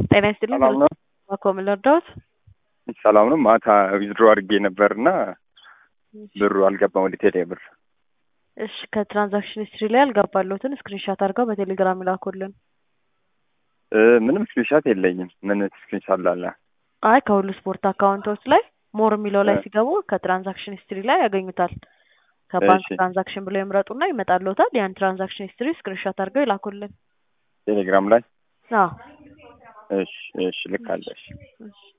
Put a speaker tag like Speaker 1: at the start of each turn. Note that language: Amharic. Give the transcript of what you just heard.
Speaker 1: ጤና ይስጥልኝ።
Speaker 2: ሰላም ነው?
Speaker 1: ባኮ ምን ልርዳዎት?
Speaker 2: ሰላም ነው። ማታ ዊዝድሮ አድርጌ ነበርና ብሩ አልገባም ወደ ቴሌ ብር።
Speaker 1: እሺ ከትራንዛክሽን ሂስትሪ ላይ ያልገባለሁትን ስክሪንሻት አድርገው በቴሌግራም ይላኩልን።
Speaker 2: እ ምንም ስክሪንሻት የለኝም። ምን ስክሪንሻት ላለ?
Speaker 1: አይ ከሁሉ ስፖርት አካውንቶች ላይ ሞር የሚለው ላይ
Speaker 2: እ
Speaker 1: ሲገቡ ከትራንዛክሽን ሂስትሪ ላይ ያገኙታል። ከባንክ
Speaker 2: እሺ
Speaker 1: ትራንዛክሽን ብለው ይምረጡና ይመጣልዎታል። ያን ትራንዛክሽን ሂስትሪ ስክሪንሻት አድርገው ይላኩልን።
Speaker 2: ቴሌግራም ላይ
Speaker 1: አዎ
Speaker 2: እሺ፣ እሺ ልካለሽ።
Speaker 1: እሺ